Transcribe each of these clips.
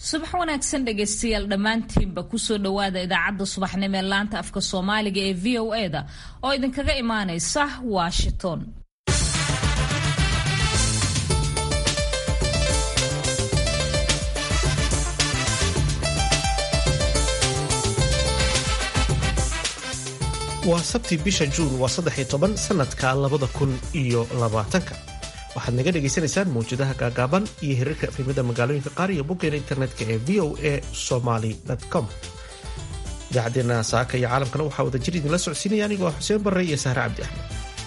subax wanaagsan dhegaystayaal dhammaantiinba kusoo dhowaada idaacadda subaxnimo ee laanta afka soomaaliga ee v o e-da oo idinkaga imaanaysa washington waa sabti bisha juun waa saddex-iyo toban sanadka labada kun iyo labaatanka waxaad naga dhagaysanaysaan mawjadaha gaagaaban iyo hirarka efimada magaalooyinka qaar iyo boggeena internetka ee v o a somaly com idaacadeena saaka iyo caalamkana waxaa wada jir idinla socodsiinaya anigoo ah xuseen barre iyo sahre cabdi axmed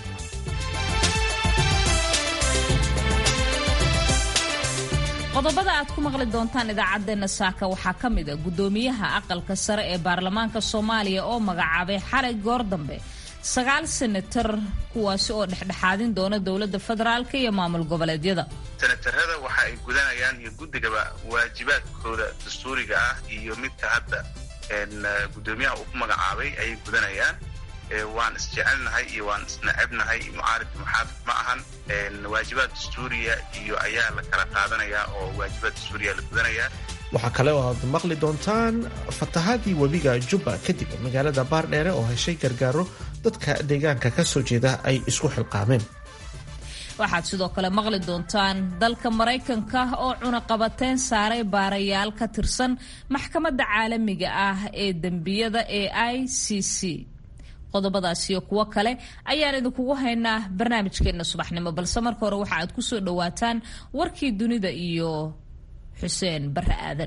qodobada aad ku maqli doontaan idaacadeena saaka waxaa ka mid a guddoomiyaha aqalka sare ee baarlamaanka soomaaliya oo magacaabay xalay goor dambe sagaal senatar kuwaasi oo dhexdhexaadin doona dowladda federaalka iyo maamul goboleedyada senatarada waxa ay gudanayaan iyo guddigaba waajibaadkooda dastuuriga ah iyo midka hadda guddoomiyaha uu ku magacaabay ayay gudanayaan waan isjecelnahay iyo waan isnacebnahay mucaarif muxaafid ma ahan waajibaad dastuuriya iyo ayaa la kala qaadanayaa oo waajibaad dastuuriya la gudanayaa waxaa kale oo aad maqli doontaan fatahaadii webiga jubba kadib magaalada baardheere oo heshay gargaaro dadka deegaanka ka soo jeeda ay isku xilqaameen waxaad sidoo kale maqli doontaan dalka maraykanka oo cunaqabateyn saaray baarayaal ka tirsan maxkamadda caalamiga ah ee dembiyada ee i c c qodobadaas iyo kuwo kale ayaan idinkugu haynaa barnaamijkeenna subaxnimo balse marka hore waxa aad ku soo dhowaataan warkii dunida iyo xuseen barre aadan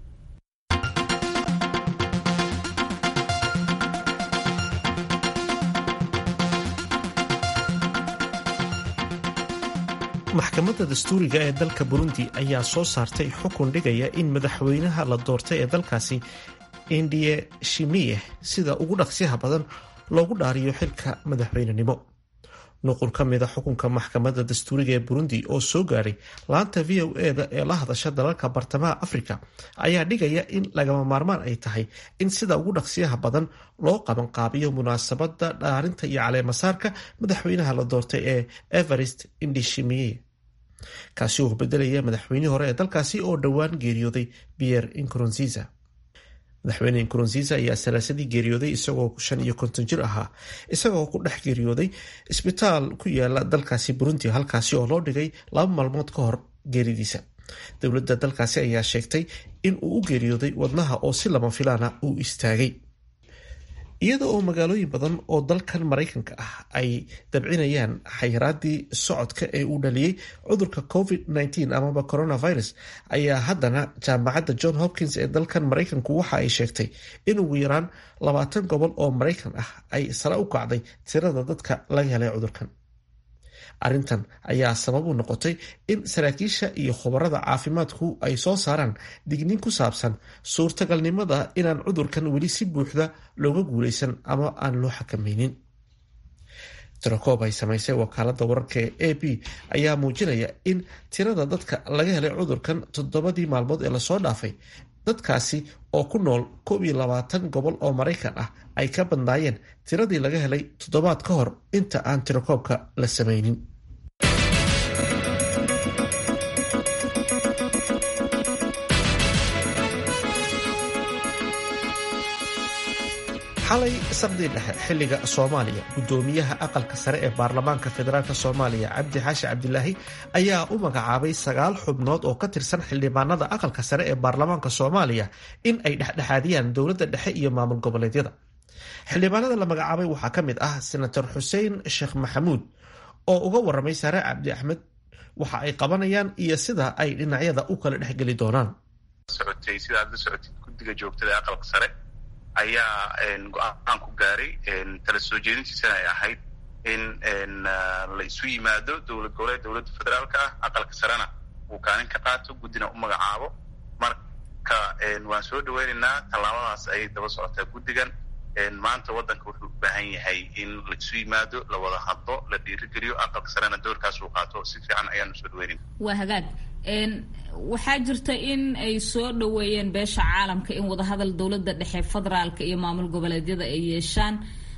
maxkamadda dastuuriga ee dalka burundi ayaa soo saartay xukun dhigaya in madaxweynaha la doortay ee dalkaasi indiye shimiye sida ugu dhaqsiyaha badan loogu dhaariyo xilka madaxweynenimo nuqul ka mida xukunka maxkamadda dastuuriga ee burundi oo soo gaaray laanta v o e da ee la hadasha dalalka bartamaha afrika ayaa dhigaya in lagama maarmaan ay tahay in sida ugu dhaqsiyaha badan loo qabanqaabiyo munaasabada dhaarinta iyo caleemasaarka madaxweynaha la doortay ee everest indishimiye kaasi oo bedelaya madaxweynihii hore ee dalkaasi oo dhowaan geeriyooday pierre incoronziza madaxweyne nkurunziisa ayaa salaasadii geeriyooday isagoo shan iyo konton jir ahaa isagoo ku dhex geeriyooday isbitaal ku yaala dalkaasi burundi halkaasi oo loo dhigay laba maalmood ka hor geeridiisa dowladda dalkaasi ayaa sheegtay in uu u geeriyooday wadnaha oo si lama filaana uu istaagay iyada oo magaalooyin badan oo dalkan maraykanka ah ay dabcinayaan xayiraadii socodka ee uu dhaliyey cudurka covid-19 amaba coronavirus ayaa haddana jaamacadda john hopkins ee dalkan maraykanku waxa ay sheegtay in ugu yaraan labaatan gobol oo maraykan ah ay sare u kacday tirada dadka laga helay cudurkan arrintan ayaa sabab u noqotay in saraakiisha iyo khubarada caafimaadku ay soo saaraan digniin ku saabsan suurtagalnimada inaan cudurkan weli si buuxda looga guulaysan ama aan loo xakamaynin tirakoob ay samaysay wakaalada wararka ee a b ayaa muujinaya in tirada dadka laga helay cudurkan toddobadii maalmood ee lasoo dhaafay dadkaasi oo ku nool koob iyo labaatan gobol oo maraykan ah ay ka badnaayeen tiradii laga helay toddobaad ka hor inta aan tirakoobka la samaynin xalay saqdii dhexe xilliga soomaaliya guddoomiyaha aqalka sare ee baarlamaanka federaalk soomaaliya cabdi xaashi cabdilaahi ayaa u magacaabay sagaal xubnood oo ka tirsan xildhibaanada aqalka sare ee baarlamaanka soomaaliya in ay dhexdhexaadiyaan dowladda dhexe iyo maamul goboleedyada xildhibaanada la magacaabay waxaa ka mid ah senator xuseen sheekh maxamuud oo uga waramay sare cabdi axmed waxa ay qabanayaan iyo sida ay dhinacyada u kala dhexgeli doonaan ayaa go-aan ku gaaray tala soo jeedintiisana ay ahayd in la isu yimaado dowlad goboleed dowladda federaalka ah aqalka sarena uu kaalin ka qaato guddina u magacaabo marka waan soo dhaweynaynaa tallaabadaas ayay daba socotaa guddigan maanta waddanka wuxuu u baahan yahay in la isu yimaado la wada hadlo la dhiirigeliyo aqalka sarena doorkaas uu qaato si fiican ayaanu soo dhaweynayna waa hagaag waxaa jirta in ay soo dhoweeyeen beesha caalamka in wadahadal dowladda dhexe federaalka iyo maamul goboleedyada ay yeeshaan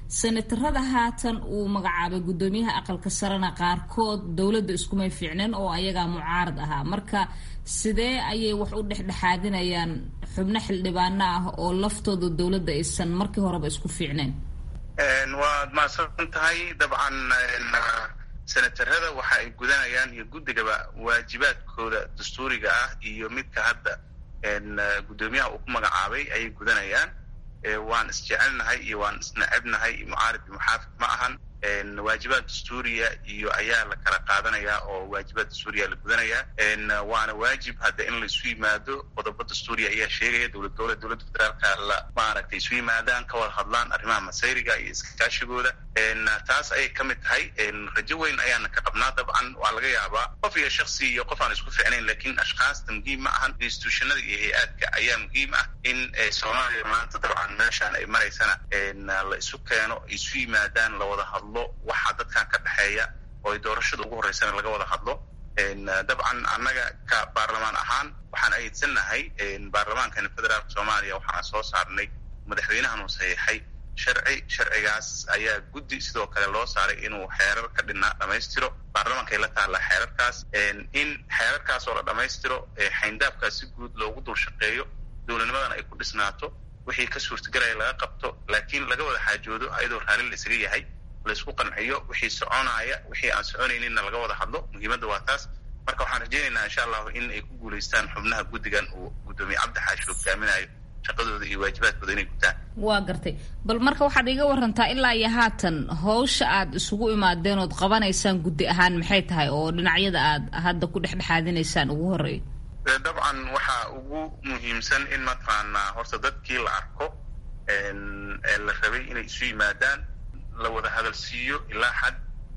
senatarada haatan uu magacaabay guddoomiyaha aqalka sarena qaarkood dowladda iskumay fiicneen oo ayagaa mucaarad ahaa marka sidee ayay wax u dhexdhexaadinayaan xubno xildhibaano ah oo laftooda dowladda aysan markii horeba isku fiicneen waad mahadsan tahay dabcan senatarada waxa ay gudanayaan iyo guddigaba waajibaadkooda dastuuriga ah iyo midka hadda guddoomiyaha uu ku magacaabay ayay gudanayaan waan isjecelnahay iyo waan isnacebnahay mucaarid iyo muxaafid ma ahan waajibaad dastuuriya iyo ayaa la kala qaadanayaa oo waajibaad dastuuriya la gudanayaa waana waajib hadda in laisu yimaado qodobo dastuuriya ayaa sheegaya dowlad goboleed dowladda federaalka la maaragtay isu yimaadaan ka wada hadlaan arrimaha masayriga iyo iskaashigooda taas ayay ka mid tahay rajo weyn ayaana ka qabnaa dabcan waa laga yaabaa qof iyo shaksi iyo qof aan isku ficnayn lakiin ashkaasta muhiim ma ahan institutionada iyo hay-aadka ayaa muhiim ah in soomaaliya maanta dabcan meeshaan ay maraysana la isu keeno isu yimaadaan lawada hadlo waxa dadkan ka dhexeeya oo ay doorashada ugu horreysana laga wada hadlo dabcan annaga ka baarlamaan ahaan waxaan aydsannahay baarlamaankani federaalka soomaaliya waxaan soo saarnay madaxweynahan uu saxiixay sharci sharcigaas ayaa guddi sidoo kale loo saaray inuu xeerar ka dhinaa dhammaystiro baarlamaankaay la taallaa xeerarkaas in xeerarkaas oo la dhammaystiro xayndaabkaas si guud loogu dul shaqeeyo dowladnimadan ay ku dhisnaato wixii ka suurtagelaya laga qabto laakiin laga wada xaajoodo ayadoo raalli la isaga yahay laysku qanciyo wixii soconaya wixii aan soconayninna laga wada hadlo muhiimadda waa taas marka waxaan rajaynaynaa insha allahu in ay ku guulaystaan xubnaha guddigan uu guddoomiye cabdi xaashi hogaaminayo shaqadooda iyo waajibaadkooda inay gutaan waa gartay bal marka waxaad iga warantaa ilaa iyo haatan hawsha aad isugu imaadeen ood qabanaysaan guddi ahaan maxay tahay oo dhinacyada aad hadda ku dhexdhexaadinaysaan ugu horreeyo dabcan waxaa ugu muhiimsan in mataqaanaa horta dadkii la arko la rabay inay isu yimaadaan la wada hadalsiiyo ilaa xad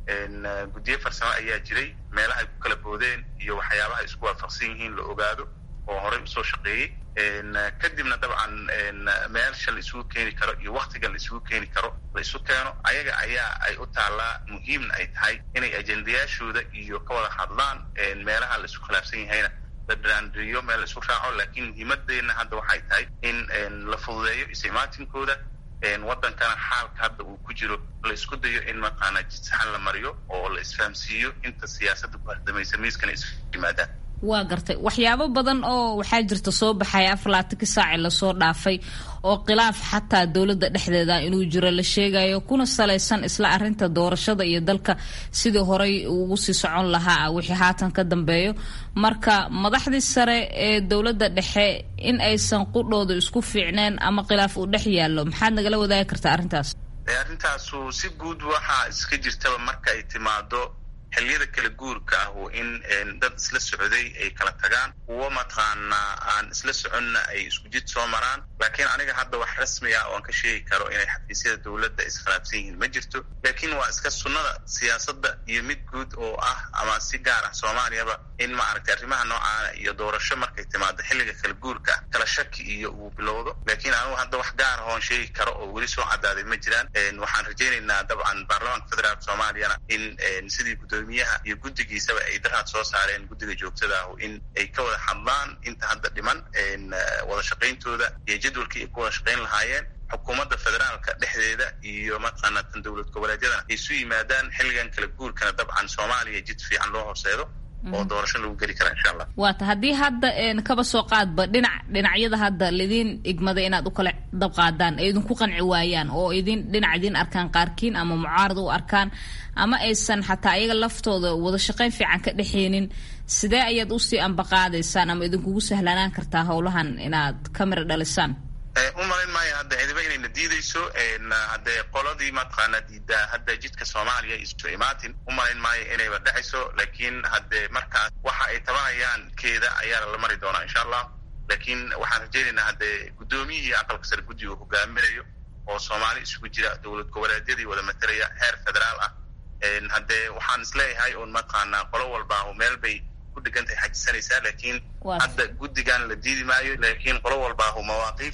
guddiyo farsamo ayaa jiray meelaha ay ku kala boodeen iyo waxyaabaha isku waafaqsan yihiin la ogaado oo horey usoo shaqeeyey kadibna dabcan meelsha la isugu keeni karo iyo waktiga la isugu keeni karo la isu keeno ayaga ayaa ay u taallaa muhiimna ay tahay inay ajendayaashooda iyo ka wada hadlaan meelaha la isku khilaafsan yahayna la dhiraandiriyo meel la isku raaco laakiin muhiimadeenna hadda waxay tahay in la fududeeyo isimaatinkooda waddankana xaalka hadda uu ku jiro la isku dayo in mataqaanaa jidsaxan la mariyo oo la isfahamsiiyo inta siyaasadda ku hardamaysa miiskana isu yimaadaan waa gartay waxyaabo badan oo waxaa jirta soo baxaya afalaatankii saaci lasoo dhaafay oo khilaaf xataa dowladda dhexdeeda inuu jiro la sheegayo kuna salaysan isla arinta doorashada iyo dalka sidii horey ugu sii socon lahaa wixii haatan ka dambeeyo marka madaxdii sare ee dowladda dhexe in aysan qudhooda isku fiicneen ama khilaaf uu dhex yaallo maxaad nagala wadaagi kartaa arrintaas arrintaasu si guud waxaa iska jirtaba marka ay timaado xilliyada kala guurka ah oo in dad isla socday ay kala tagaan kuwo mataqaanaa aan isla soconna ay isku jid soo maraan laakiin aniga hadda wax rasmi ah oo aan ka sheegi karo inay xafiisyada dowladda iskhilaafsan yihiin ma jirto laakiin waa iska sunnada siyaasadda iyo mid guud oo ah ama si gaar ah soomaaliyaba in maaragtay arrimaha noocaana iyo doorasho markay timaado xilliga kala guurka ah kala shaki iyo uu bilowdo laakiin anigu hadda wax gaar ah oon sheegi karo oo weli soo cadaaday ma jiraan waxaan rajaynaynaa dabcan baarlamaanka federaalka soomaaliyana in sidii miyaha iyo guddigiisaba ay daraad soo saareen guddiga joogtada ah in ay ka wada hadlaan inta hadda dhiman wada shaqayntooda iyo jadwalkii ay ku wada shaqayn lahaayeen xukuumadda federaalka dhexdeeda iyo mataqaanaa tan dowlad goboleedyadana ay isu yimaadaan xilligan kala guurkana dabcan soomaaliya jid fiican loo horseedo oo doorasho lagu geli kara insha allah waata haddii hadda kaba soo qaadba dhinac dhinacyada hadda laidiin igmaday inaad u kala dabqaadaan ay idinku qanci waayaan oo idin dhinac idiin arkaan qaarkiin ama mucaarad u arkaan ama aysan xataa ayaga laftooda wada shaqayn fiican ka dhexeenin sidee ayaad usii ambaqaadaysaan ama idinkugu sahlanaan kartaa howlahan inaad kamira dhalisaan u malayn maayo hadda cidiba inayna diidayso haddee qoladii mataqaanaa diidaa hadda jidka soomaaliya isu imaatin u malayn maayo inayba dhacayso laakiin haddee markaas waxa ay tabanayaan keeda ayaa la mari doonaa insha allah laakiin waxaan rajaynaynaa haddee guddoomiyihii aqalka sare guddiga hogaaminayo oo soomaali isugu jira dowlad goboleedyadii wada matalaya heer federaal ah haddee waxaan isleeyahay un mataqaanaa qolo walbaahu meel bay ku dhegantahay xajisanaysaa laakiin hadda guddigan la diidi maayo laakiin qolo walbaahu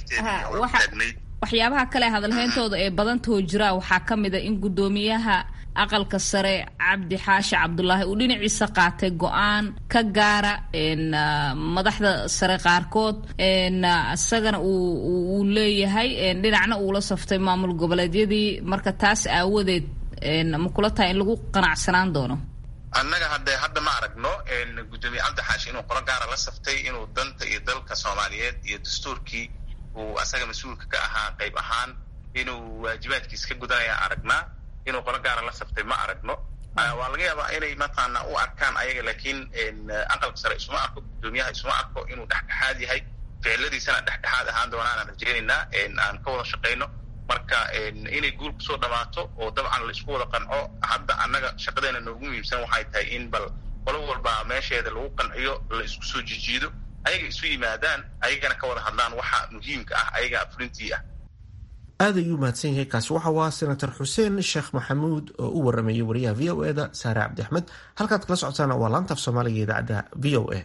mawaaqiifteedii taagnayd waxyaabaha kale hadalhayntooda ee badantoo jiraa waxaa ka mid a in guddoomiyaha aqalka sare cabdi xaashi cabdulaahi uu dhinaciisa qaatay go-aan ka gaara madaxda sare qaarkood isagana uu leeyahay dhinacna uula saftay maamul goboleedyadii marka taas aawadeed ma kula tahay in lagu qanacsanaan doono annaga hadde hadda ma aragno guddoomiye cabdi xaashi inuu qolo gaara la saftay inuu danta iyo dalka soomaaliyeed iyo dastuurkii uu asaga mas-uulka ka ahaa qayb ahaan inuu waajibaadkiis ka gudanaya aragnaa inuu qolo gaara la saftay ma aragno waa laga yaabaa inay mataqaana u arkaan ayaga laakiin aqalka sare isuma arko guddoomiyaha isuma arko inuu dhexdhexaad yahay ficiladiisana dhexdhexaad ahaan doonaan aan rajeynaynaa aan ka wada shaqayno marka inay guul kusoo dhamaato oo dabcan la isku wada qanco hadda annaga shaqadeena noogu muhiimsan waxay tahay in bal qolo walba meesheeda lagu qanciyo la isku soo jijiido ayaga isu yimaadaan ayagana ka wada hadlaan waxa muhiimka ah ayaga fulintii ah aad ayuu mahadsan yahay kaasi waxa waa senator xuseen sheekh maxamuud oo u waramayay wariyaha v o eda saare cabdi axmed halkaad kala socotaana waa laantaaf soomaaliga idaacadda v o a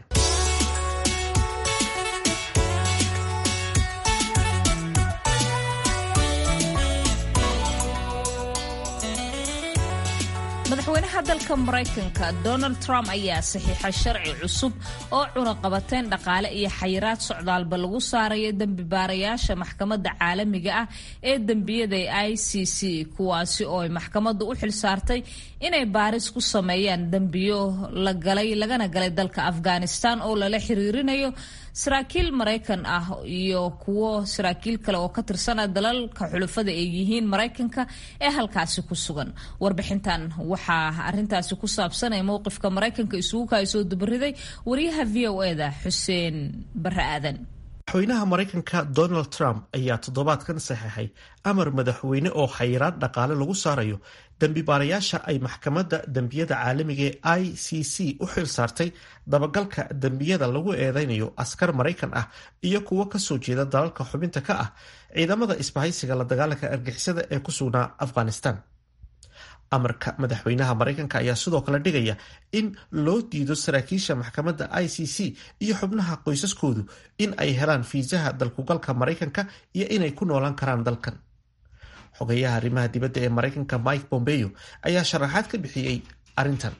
madaxweynaha dalka maraykanka donald trump ayaa saxiixay sharci cusub oo cunaqabateyn dhaqaale iyo xayiraad socdaalba lagu saarayo dembi baarayaasha maxkamadda caalamiga ah ee dembiyada i c c kuwaasi oo ay maxkamaddu u xilsaartay inay baaris ku sameeyaan dembiyo la galay lagana galay dalka afghanistan oo lala xiriirinayo saraakiil maraykan ah iyo kuwo saraakiil kale oo ka tirsana dalalka xulufada ay yihiin maraykanka ee halkaasi ku sugan warbixintan waxaa arintaasi ku saabsan ee mowqifka maraykanka isugu kaasoo dubariday wariyaha v o eda xuseen bare aadan madaxweynaha maraykanka donald trump ayaa toddobaadkan saxeexay amar madaxweyne oo xayiraad dhaqaale lagu saarayo dembi baarayaasha ay maxkamadda dembiyada caalamiga ee i c c u xil saartay dabagalka dembiyada lagu eedeynayo askar maraykan ah iyo kuwo kasoo jeeda dalalka xubinta ka ah ciidamada isbahaysiga la dagaalanka argixisada ee ku sugnaa afghanistan amarka madaxweynaha maraykanka ayaa sidoo kale dhigaya in loo diido saraakiisha maxkamadda i c c iyo xubnaha qoysaskoodu in ay helaan fiisaha dalkugalka maraykanka iyo inay ku noolaan karaan dalkan xogayaha arrimaha dibadda ee maraykanka mike bombeo ayaa sharaxaad ka bixiyey arrintan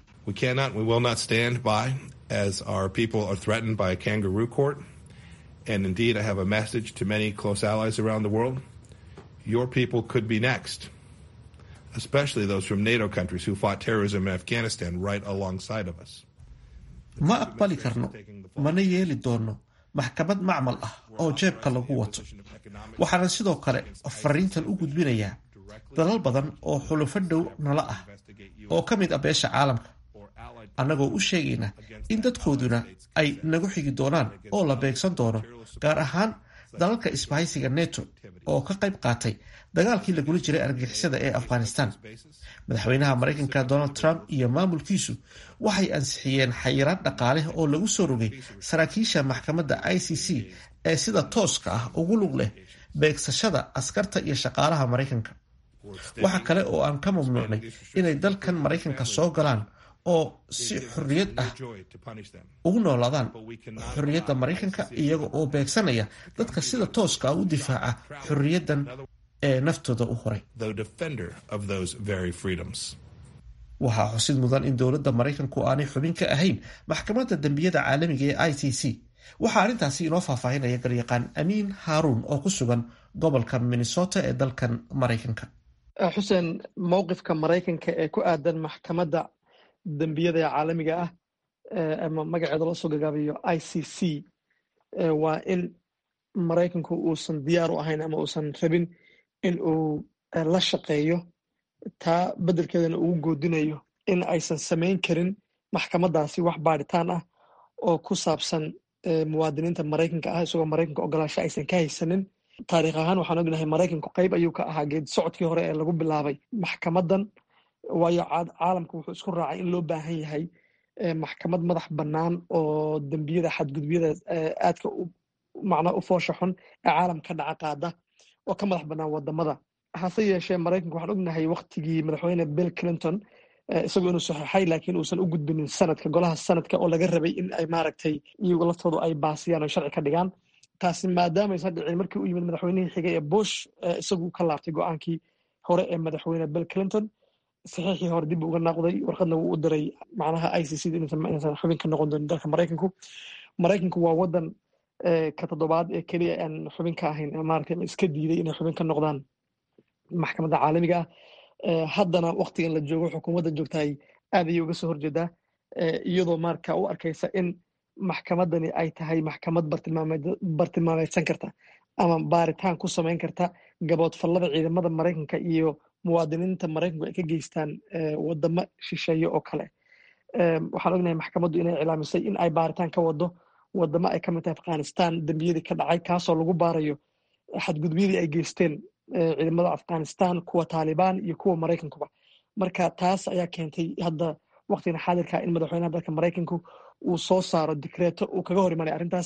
And indeed, I have a message to many close allies around the world. Your people could be next. especially those from NATO countries who fought terrorism in Afghanistan right alongside of us. ma aqbali karno mana yeeli doono maxkamad macmal ah oo jeebka lagu wato waxaana sidoo kale fariintan u gudbinayaa dalal badan oo xulufo dhow nala ah oo ka mid ah beesha caalamka annagoo u sheegayna in dadkooduna ay nagu xigi doonaan oo la beegsan doono gaar ahaan dalalka isbahaysiga neto oo ka qayb qaatay dagaalkii lagula jiray argixisada ee afghanistan madaxweynaha maraykanka donald trump iyo maamulkiisu waxay ansixiyeen xayiraad dhaqaale oo lagu soo rogay saraakiisha maxkamadda i c c ee sida tooska ah ugu lug leh beegsashada askarta iyo shaqaalaha maraykanka waxa kale oo aan ka mamnuucnay inay dalkan maraykanka soo galaan oo si xorriyad ah ugu noolaadaan xorriyadda maraykanka iyaga oo beegsanaya dadka sida tooska ah u difaaca xorriyaddan ee naftooda u horay waxaa xusid mudan in dowladda maraykanku aanay xubin ka ahayn maxkamadda dembiyada caalamiga ee i c c waxaa arrintaasi inoo faahfaahinaya garyaqaan amiin haaruun oo ku sugan gobolka minnesota ee dalkan maraykanka xuseen mowqifka maraykanka ee ku aadan maxkamadda dembiyada ee caalamiga ah ama magaceeda loo soo gagaabayo i c c waa in maraykanku uusan diyaar u ahayn ama uusan rabin in uu la shaqeeyo taa beddelkeedana ugu goodinayo in aysan samayn karin maxkamaddaasi wax baadhitaan ah oo ku saabsan muwaadiniinta maraykanka ah isagoo maraykanka ogolaasho aysan ka haysanin taariikh ahaan waxaan ognahay maraykanku qayb ayuu ka ahaa geed socodkii hore ee lagu bilaabay maxkamaddan waayo caalamka wuxuu isku raacay in loo baahan yahay maxkamad madax bannaan oo dembiyada xadgudubyada aadka macnaa u foosha xun ee caalamka ka dhaca qaada oo ka madax bannaan wadamada hase yeeshee maraykanka waxaan ognahay waktigii madaxweyne bill clinton isagoo inuu saxeixay laakiin uusan u gudbinin sanadka golaha sanadka oo laga rabay in ay maaragtay iyagu laftoodu ay baasiyaan oo sharci ka dhigaan taasi maadaamaysan dhicin markii u yimid madaxweynihii xigay ee bush isagu ka laabtay go-aankii hore ee madaxweyne bill clinton saxiixii hore dib uga naaqday warqadna wuu u diray macnaha i c c da inaysan xubin ka noqon doonin dalka maraykanku maraykanku waa wadan ka toddobaad ee keliya aan xubin ka ahayn maaragtay la iska diiday inay xubin ka noqdaan maxkamadda caalamiga ah haddana waktigan la joogo xukuumadda joogtahay aad ayay uga soo horjeedaa iyadoo marka u arkaysa in maxkamadani ay tahay maxkamad bartilmaameedsan karta ama baaritaan ku samayn karta gaboodfallada ciidamada maraykanka iyo muwaadiniinta maraykanku ay ka geystaan wadamo shisheeye oo kale waxaan ognahay maxkamaddu inay cilaamisay in ay baaritaan ka wado wadamo ay ka mid tahay afghanistan dembiyadii ka dhacay kaasoo lagu baarayo xadgudubyadii ay geysteen ciidamada afghanistan kuwa taalibaan iyo kuwa maraykankuba marka taas ayaa keentay hadda waktigan xaadirka in madaxweynaha dalka maraykanku uu soo saaro dikreeto uu kaga hor imanay arrintaas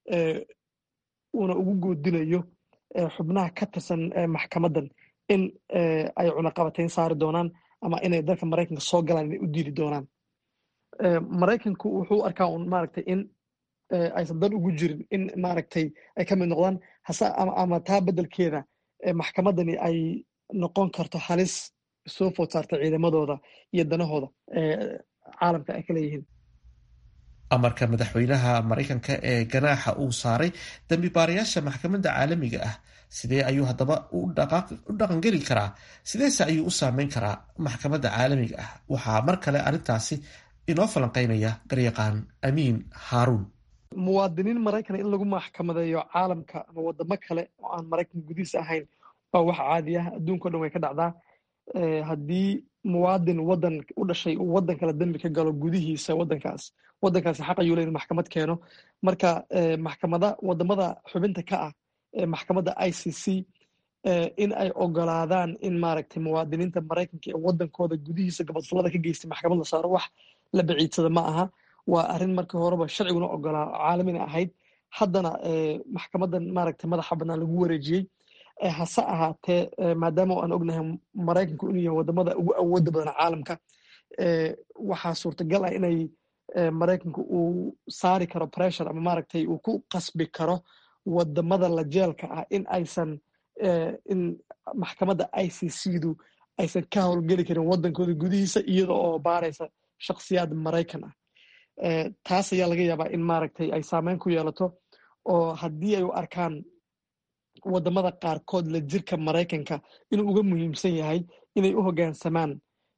uuna ugu goodinayo xubnaha ka tirsan maxkamadan in ay cunaqabateyn saari doonaan ama inay dalka maraykanka soo galaan inay u diidi doonaan maraykanku wuxuu arkaa un maaragtay in aysan dan ugu jirin in maaragtay ay ka mid noqdaan hase ama taa beddelkeeda maxkamadani ay noqon karto halis soo food saarta ciidamadooda iyo danahooda caalamka ay ka leeyihiin amarka madaxweynaha maraykanka ee ganaaxa uu saaray dambi baarayaasha maxkamadda caalamiga ah sidee ayuu haddaba u dhaqangeli karaa sideese ayuu u saameyn karaa maxkamadda caalamiga ah waxaa mar kale arrintaasi inoo falanqeynaya garyaqaan amiin haaruun muwaadiniin maraykana in lagu maxkamadeeyo caalamka ama wadamo kale oo aan maraykan gudihiisa ahayn waa wax caadi ah adduunka o dhan way ka dhacdaa haddii muwaadin wadan u dhashay uu wadan kale dembi ka galo gudihiisa wadankaas wadankaasi xaq ayuu le in maxkamad keeno marka maxkamada wadamada xubinta ka ah ee maxkamadda i c c in ay ogolaadaan in maaragtay muwaadiniinta maraykanka ee wadankooda gudihiisa gabadfalada ka geystay maxkamad la saaro wax la baciidsada ma aha waa arrin markii horeba sharciguna ogolaa caalamina ahayd haddana maxkamadan maaragtay madaxa bannaan lagu wareejiyey hase ahaatee maadaama aan ognahay maraykanku inuu yahay wadamada ugu awooda badan caalamka waxaa suurtagal ah inay maraykanku uu saari karo pressure ama maaragtay uu ku qasbi karo wadamada la jeelka ah in aysan in maxkamadda i c c du aysan ka howlgeli karin wadankooda gudihiisa iyada oo baaraysa shakhsiyaad maraykan ah taas ayaa laga yaabaa in maaragtay ay saameyn ku yeelato oo haddii ay u arkaan wadamada qaarkood la jirka maraykanka inuu uga muhiimsan yahay inay u hoggaansamaan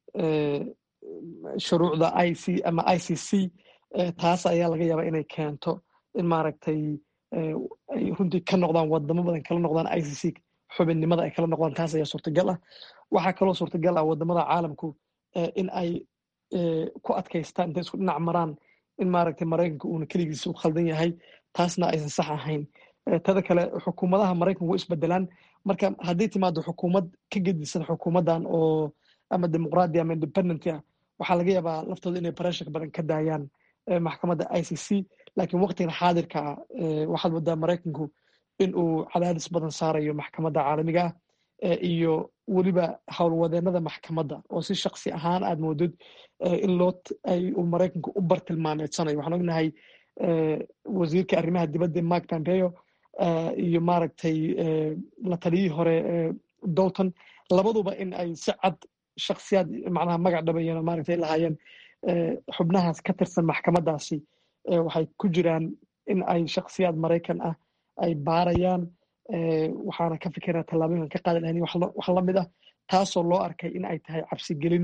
shuruucda i c ama i c c taas ayaa laga yaabaa inay keento in maaragtay ay runtii ka noqdaan wadamo badan kala noqdaan i c c xubinnimada ay kala noqdaan taas ayaa suurtagal ah waxaa kaloo suurtagal ah wadamada caalamku in ay ku adkaystaan intay isku dhinac maraan in maaragtay maraykanka uuna keligiisa u khaldan yahay taasna aysan sax ahayn tada kale xukuumadaha maraykanka way isbedelaan marka haddii timaado xukuumad ka gedisan xukuumaddan oo ama dimuqraadi ama independent ah waxaa laga yaabaa laftooda inay bareshaka badan ka daayaan maxkamadda i c c laakiin waqtigan xaadirka ah waxaad moodaa maraykanku in uu cadaadis badan saarayo maxkamadda caalamiga ah iyo weliba howlwadeenada maxkamadda oo si shaksi ahaan aad moodid in loo ay uu maraykanku u bartilmaameedsanayo waxaan ognahay wasiirka arrimaha dibadda mark pompeo iyo maaragtay la taliyihii hore dolton labaduba in ay si cad shaksiyaad macnaha magac dhabayeen maaragtay lahaayeen xubnahaas ka tirsan maxkamaddaasi waxay ku jiraan in ay shaksiyaad maraykan ah ay baarayaan waxaana ka fikira tallaabooyinkan ka qaadi lahayn wax la mid ah taasoo loo arkay in ay tahay cabsigelin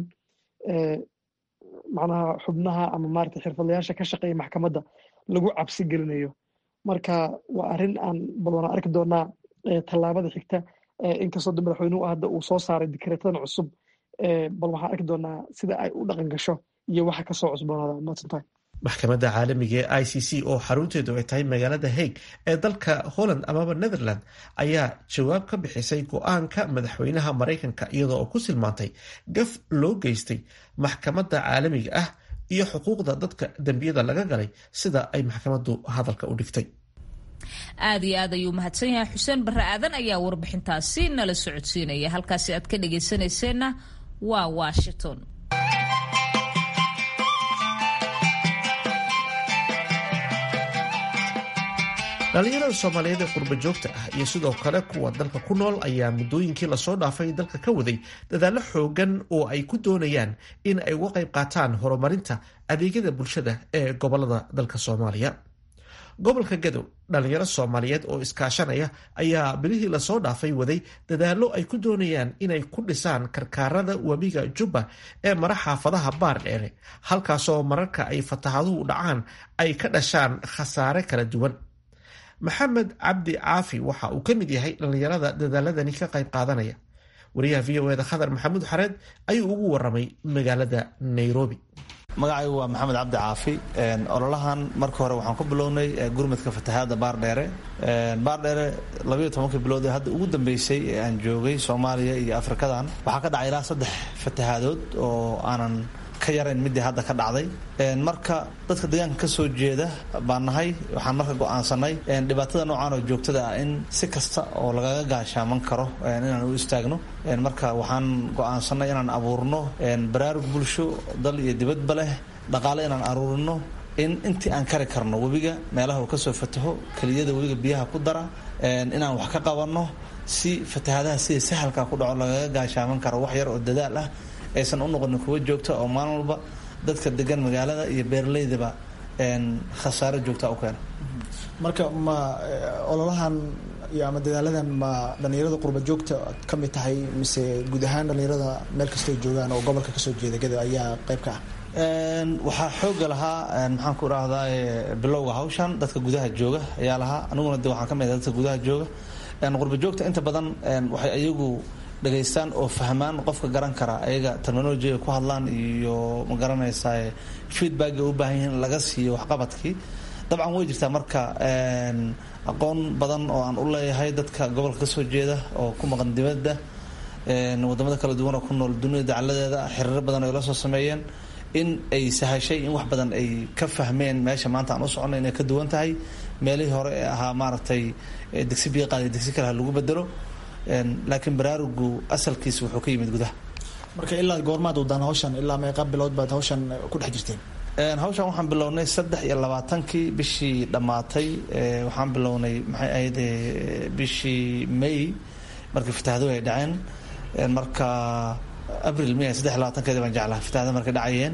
macnaha xubnaha ama maaragtay xirfadlayaasha ka shaqeeya maxkamadda lagu cabsi gelinayo marka waa arrin aan bal waana arki doonaa tallaabada xigta inkastoo de madaxweynuhu hadda uu soo saaray dikreetadan cusub bal waxaan arki doonaa sida ay u dhaqan gasho iyo waxa kasoo cusboonaada maadsantahay maxkamadda caalamiga ee i c c oo xarunteedu ay tahay magaalada hague ee dalka holland amaba netherland ayaa jawaab ka bixisay go-aanka madaxweynaha maraykanka iyadoo oo ku silmaantay gaf loo geystay maxkamadda caalamiga ah iyo xuquuqda dadka dembiyada laga galay sida ay maxkamaddu hadalka u dhigtay aad iyo aad ayuu mahadsan yahay xuseen barre aadan ayaa warbixintaasi nala socodsiinaya halkaasi aad ka dhagaysanayseena waa washington dhallinyarada soomaaliyeed ee qurba joogta ah iyo sidoo kale kuwa dalka ku nool ayaa muddooyinkii lasoo dhaafay dalka ka waday dadaallo xoogan oo ay ku doonayaan in ay uga qayb qaataan horumarinta adeegyada bulshada ee gobolada dalka soomaaliya gobolka gadow dhallinyaro soomaaliyeed oo iskaashanaya ayaa bilihii lasoo dhaafay waday dadaallo ay ku doonayaan inay ku dhisaan karkaarada webiga jubba ee mara xaafadaha baar dheere halkaasoo mararka ay fatahaduhu dhacaan ay ka dhashaan khasaare kala duwan maxamed cabdi caafi waxa uu ka mid yahay dhallinyarada dadaaladani ka qayb qaadanaya wariyaha v o eda khadar maxamuud xareed ayuu ugu waramay magaalada nairobi magacaygu waa maxamed cabdi caafi ololahan marka hore waxaan ku bilownay gurmadka fatahaada baardheere baardheere labayo tobankii bilood ee hadda ugu dambeysay ee aan joogay soomaaliya iyo afrikadan waxaa ka dhacay ilaa saddex fatahaadood oo aanan ka yarayn midii hadda ka dhacday marka dadka deegaanka ka soo jeeda baan nahay waxaan marka go'aansanay dhibaatada noocan oo joogtada ah in si kasta oo lagaga gaashaaman karo inaan u istaagno marka waxaan go'aansanay inaan abuurno baraarug bulsho dal iyo dibadba leh dhaqaale inaan aruurino in intii aan kari karno webiga meelaha uu kasoo fataho keliyada webiga biyaha ku dara inaan wax ka qabanno si fatahaadaha sida sahalka ku dhaco lagaga gaashaaman karo wax yar oo dadaal ah aysan u noqonin kuwa joogta oo maalin walba dadka degan magaalada iyo beeraleydaba khasaaro joogta u keena marka ma ololahan iyo ama dadaaladan ma dhalinyarada qurba joogta ka mid tahay mise guud ahaan dhalinyarada meel kastoo joogaan oo gobolka kasoo jeeda gado ayaa qayb ka ah waxaa xooga lahaa maxaan ku dhahdaa bilowga hawshan dadka gudaha jooga ayaa lahaa aniguna de waxaan ka mid ah dadka gudaha jooga qurba joogta inta badan waxay ayagu dhegaystaan oo fahmaan qofka garan kara ayaga terminolojiga ku hadlaan iyo ma garanaysaa feedbacka u baahan yihiin laga siiyo waxqabadkii dabcan way jirtaa marka aqoon badan oo aan u leeyahay dadka gobolka kasoo jeeda oo ku maqan dibadda wadamada kala duwan oo ku nool dunida dacaladeeda xiriiro badan ay la soo sameeyeen in ay sahashay in wax badan ay ka fahmeen meesha maanta aan u soconay inay ka duwan tahay meelihii hore ee ahaa maaragtay digsi biyo qaadiy digsi kale ha lagu bedelo laakiin baraarugu asalkiisa wuxuu ka yimid gudaha marka ilaa goormaad wadaan hawshan ilaa meeqa bilood baad hawshan ku dhex jirteen hawshan waxaan bilownay saddex iyo labaatankii bishii dhammaatay waxaan bilownay maxay ahayd bishii may markii fatahaduhu ay dhaceen marka abril may saddex iyo labaatankeedi baan jeclaha fatahada markay dhacayeen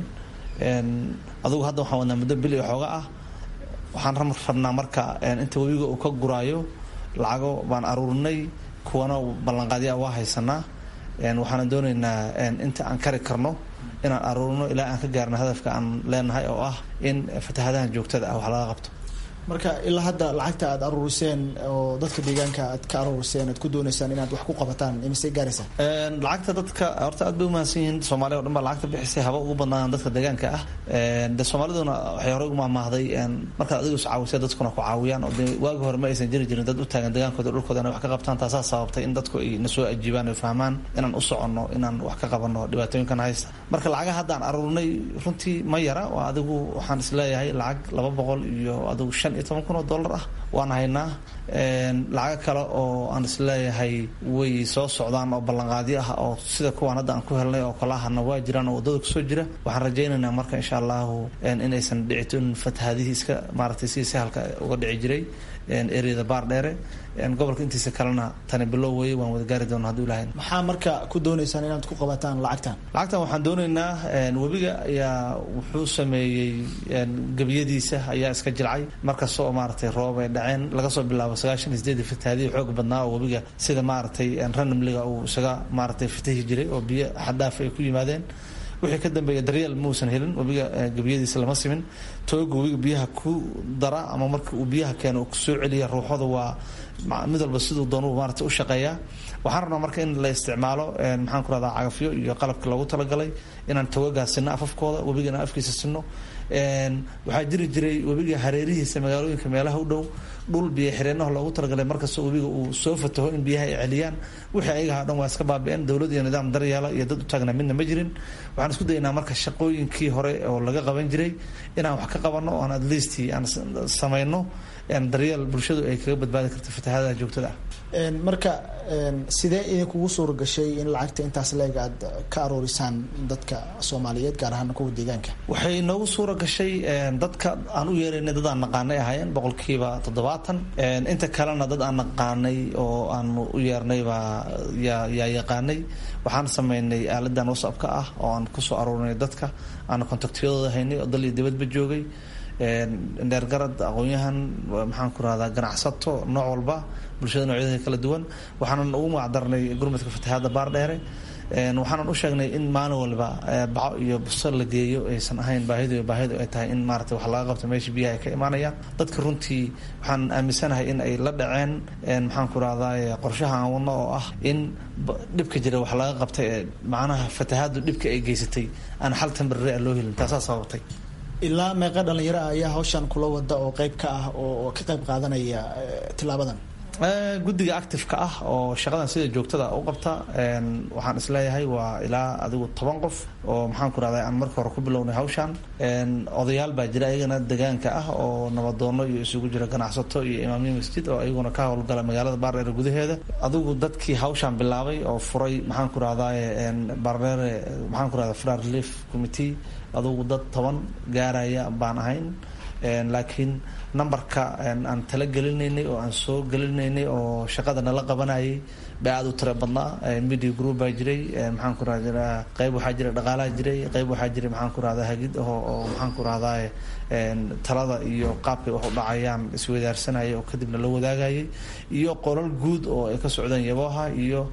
adugu hadda waxaan wadnaa muddo bil iyo xooga ah waxaan rabnaa marka inta webiga uu ka guraayo lacago baan aruurinay kuwana ballanqaadyaa waa haysanaa waxaana doonaynaa inta aan kari karno inaan aruurino ilaa aan ka gaarno hadafka aan leenahay oo ah in fatahadahan joogtada ah wax laga qabto marka ilaa hadda lacagta aad aruuriseen oo dadka deegaanka aad ka aruuriseen aad ku dooneysaan inaad wax ku qabataan imisay gaaraysaa lacagta dadka horta aad bay umahadsan yihiin soomaaliya o dhan baa lacagta bixisay haba ugu badnaan dadka deegaanka ah de soomaaliduna waxay horey umahmaahday markaad adigu is caawisay dadkuna ku caawiyaan oo de waagi hore ma aysan jiri jirin dad u taagan deegaankooda dhulkooda inay wax ka qabtaan taasaa sababtay in dadku ay na soo ajiibaan ay fahmaan inaan u soconno inaan wax ka qabanno dhibaatooyinkan haysta marka lacagaha haddaan aruurinay runtii ma yara waa adigu waxaan isleeyahay lacag laba boqol iyo adigu shan iyo toban kun oo dollar ah waan haynaa lacago kale oo aan isleeyahay way soo socdaan oo ballanqaadyo ah oo sida kuwaan hadda aan ku helnay oo kale ahna waa jiraan oo waddada kusoo jira waxaan rajaynaynaa marka insha allahu inaysan dhicitoon fatahadihii iska maaragtay sidii sahalka uga dhici jiray ereyada baar dheere gobolka intiisa kalena tani bilow weye waan wada gaari doona haduu ilahay maxaa marka ku dooneysaan inaad ku qabataan lacagtan lacagtan waxaan doonaynaa webiga ayaa wuxuu sameeyey gebiyadiisa ayaa iska jilcay markasta oo maaragtay roob ay dhaceen laga soo bilaabo sagaashan iyo sideedii fatahaadihi xoog badnaa oo webiga sida maaragtay ranamliga uu isaga maaragtay fatahi jiray oo biyo xaddaaf ay ku yimaadeen wixii ka dambeeya daryeel mausan helin webiga gebiyadiisa lama simin tooga webiga biyaha ku dara ama marka uu biyaha keeno kusoo celiya ruuxooda waa mid walba siduu doonuu maarata u shaqeeyaa waxaan rabnaa marka in la isticmaalo maxaan ku rahdaa cagafyo iyo qalabka loogu talagalay inaan togagaas sinno afafkooda webigana afkiisa sinno waxaa jiri jiray webiga hareerihiisa magaalooyinka meelaha u dhow dhul biyo xireenaha loogu talagalay markastoo webiga uu soo fataho in biyaha ay celiyaan wixii ayagaha dhan waa iska baabi'een dowlad iyo nidaam daryeela iyo dad u taagna midna ma jirin waxaan isku daynaa marka shaqooyinkii hore oo laga qaban jiray inaan wax ka qabanno oon at least aan samayno daryeel bulshadu ay kaga badbaadi karto fatahadaha joogtada ah marka sidee idinkugu suura gashay in lacagta intaas leeg aad ka aroorisaan dadka soomaaliyeed gaar ahaan kuwa deegaanka waxay noogu suura gashay dadka aan u yeeraynay dad aan naqaanay ahaayeen boqolkiiba toddobaatan toddobaatan inta kalena dad aan naqaanay oo aanu u yeernay baa yaa yaqaanay waxaan sameynay aaladan whatsappka ah oo aan kusoo aruurinay dadka aan kontaktiyadooda haynay oo dal iyo dibadba joogay dheergarad aqoon-yahan maxaan ku rahdaa ganacsato nooc walba bulshada noocyada kala duwan waxaanan ugu magacdarnay gurmadka fatahaadda baardheere waxaanan u sheegnay in maalin walba baco iyo busto la geeyo aysan ahayn baahidu baahidu ay tahay in maarata wax laga qabto meesha biyaha ay ka imaanayaan dadka runtii waxaan aaminsanahay in ay la dhaceen maxaan ku rahdaa qorshaha aan wadno oo ah in dhibka jira wax laga qabtay ee macnaha fatahaaddu dhibka ay geysatay aan xal tambarre loo helin taasaa sababtay ilaa meeqa dhalinyaro ah ayaa hawshan kula wada oo qayb ka ah oo ka qayb qaadanaya tilaabadan guddiga active-ka ah oo shaqadan sida joogtada u qabta waxaan isleeyahay waa ilaa adigu toban qof oo maxaan ku rahda aan marka hore ku bilownay hawshan odayaal baa jira ayagana degaanka ah oo nabadoono iyo isugu jira ganacsato iyo imaamiya masjid oo ayaguna ka howlgala magaalada baardheere gudaheeda adigu dadkii hawshan bilaabay oo furay maxaan ku rahdaa baardheere maxaan ku rahda frar relief committee adugu dad toban gaaraya baan ahayn laakiin numberka aan tala gelinaynay oo aan soo gelinaynay oo shaqada nala qabanayay baa aada u tira badnaa media group baa jiray maxaan ku rahda qayb waxaa jiray dhaqaalaha jiray qayb waxaa jiray maxaan ku rahdaa hagid oo oo maxaan ku rahdaa talada iyo qaabkay wax u dhacayaan iswadaarsanaya oo kadibna la wadaagayay iyo qolal guud oo ay ka socdeen yabooha iyo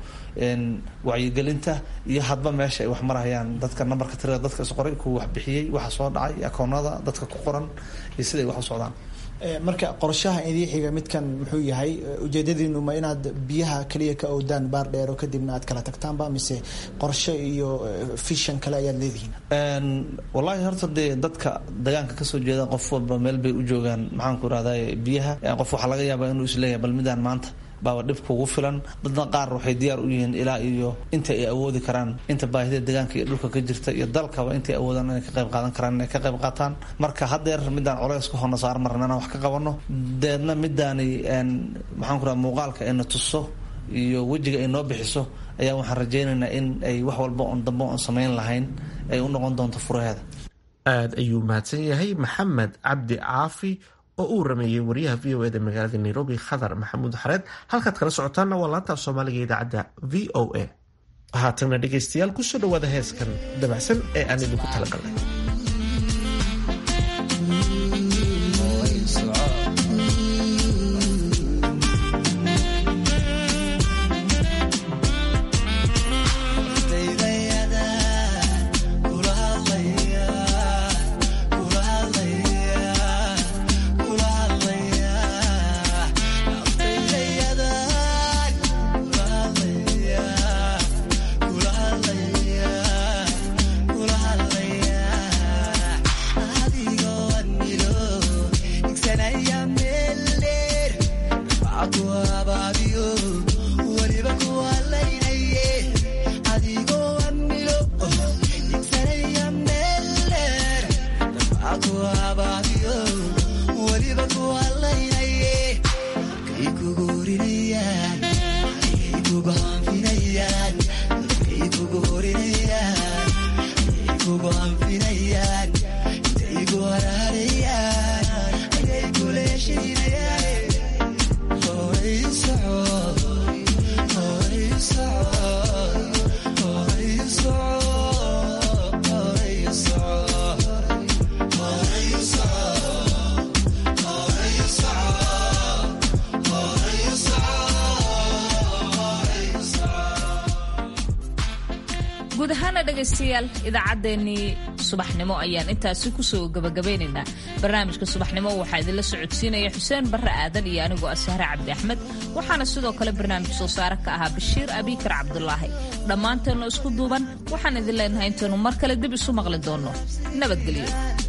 wacyigelinta iyo hadba meesha ay wax marayaan dadka nambarka tirada dadka isqoray kuwa wax bixiyey waxa soo dhacay akoonada dadka ku qoran iyo siday wax u socdaan marka qorshaha idii xiga midkan muxuu yahay ujeedadiinu ma inaad biyaha kaliya ka owdaan baar dheero kadibna aad kala tagtaanba mise qorshe iyo fishan kale ayaad leedihiin wallahi horta dee dadka degaanka kasoo jeeda qof walba meel bay u joogaan maxaan ku rahdaa biyaha qof waxaa laga yaabaa inuu isleeyahay bal midaan maanta baaba dhib kugu filan dadna qaar waxay diyaar u yihiin ilaa iyo inta ay awoodi karaan inta baahida deegaanka iyo dhulka ka jirta iyo dalkaba intay awoodaan inay ka qayb qaadan karaan inay ka qayb qaataan marka haddeer midaan colays ka horna saar marna inaan wax ka qabano deedna midaani maxaan ku raha muuqaalka ayna tuso iyo wejiga ay noo bixiso ayaa waxaan rajaynaynaa in ay wax walba oon dambe oon samayn lahayn ay u noqon doonto furaheeda aada ayuu mahadsan yahay maxamed cabdi caafi oo uu rameeyey wariyaha v o eda magaalada nairobi khadar maxamuud xareed halkaad kala socotaanna waa laanta af soomaaliga idaacadda v o a haatana dhegaystayaal kusoo dhawaada heeskan dabacsan ee aan idinku talagalnay guud ahaana dhegaystayaal idaacaddeenii subaxnimo ayaan intaasi kusoo gabagabeynaynaa barnaamijka subaxnimo waxaa idinla socodsiinaya xuseen barre aadan iyo anigoo asahre cabdi axmed waxaana sidoo kale barnaamij soo saare ka ahaa bashiir abikar cabdulaahi dhammaanteennu isku duuban waxaan idin leenahay intaynu mar kale dib isu maqli doonno nabadgelyo